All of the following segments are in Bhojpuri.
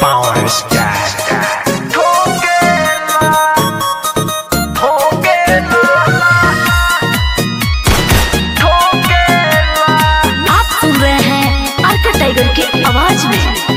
Power Sky. आप सुन रहे हैं अर्का टाइगर की आवाज में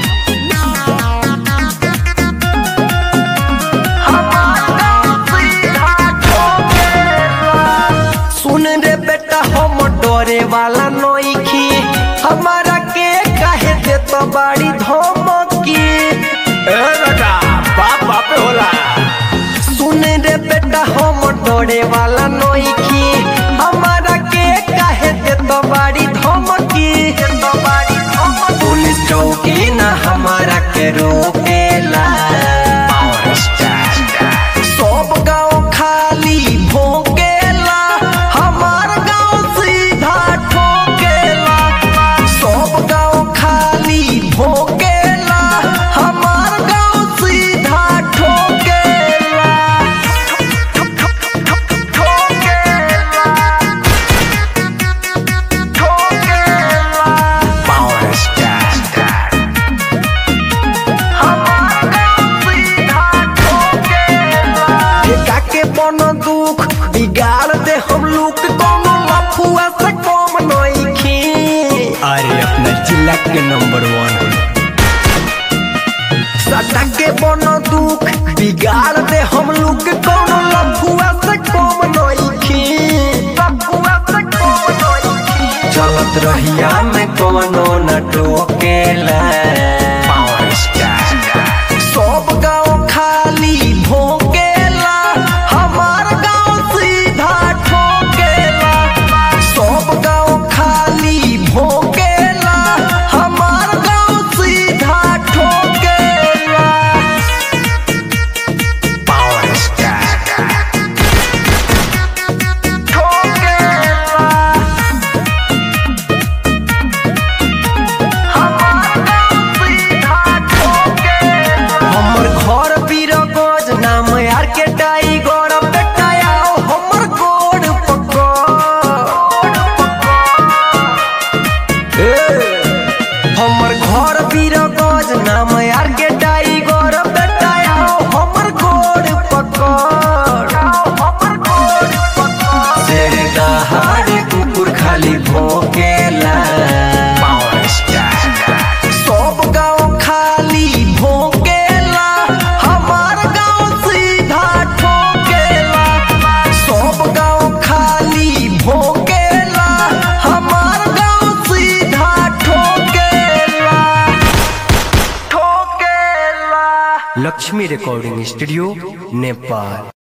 सुन रे बेटा हम डरे वाला नइखी हमारा के काहे दे तो बड़ी धमकी ए बेटा बाप बाप होला सुन रे बेटा हम डरे वाला नइखी हमारा के काहे दे तो बड़ी धमकी पुलिस चौकी ना हमारा के रोकेला सब गांव खाली भोंकेला हमार गांव सीधा ठोकेला सब गांव खाली भोंकेला हमार गांव सीधा ठोकेला Power ठेका के बन दुख बिगाड़ दे हम लोग कोनो लफुआ से कम नइखी अरे अपना जिला के नंबर वन सटा के बन दुख बिगाड़ दे हम लोग कोनो लफुआ से कम नइखी लफुआ से कम नइखी चलत रहिया में कोनो न टोकेला सब गांव खाली भोंकेला हमार गांव सीधा ठोकेला सब गांव खाली भोंकेला हमार गांव सीधा ठोकेला पावर ठोकेला हमर घर बीरगंज नाम यार के टाइगर बेटा आओ हमर गोड़ पकड़ हमर घर बीरगंज नाम यार के टाइगर बेटा आओ हमर गोड़ पकड़ शेर दहाड़ कुकुर खाली भोंकेला सब गांव खाली भोंकेला हमार गांव सीधा ठोकेला सब गांव खाली भोंकेला हमार गांव सीधा ठोकेला ठोकेला लक्ष्मी रिकॉर्डिंग स्टूडियो नेपाल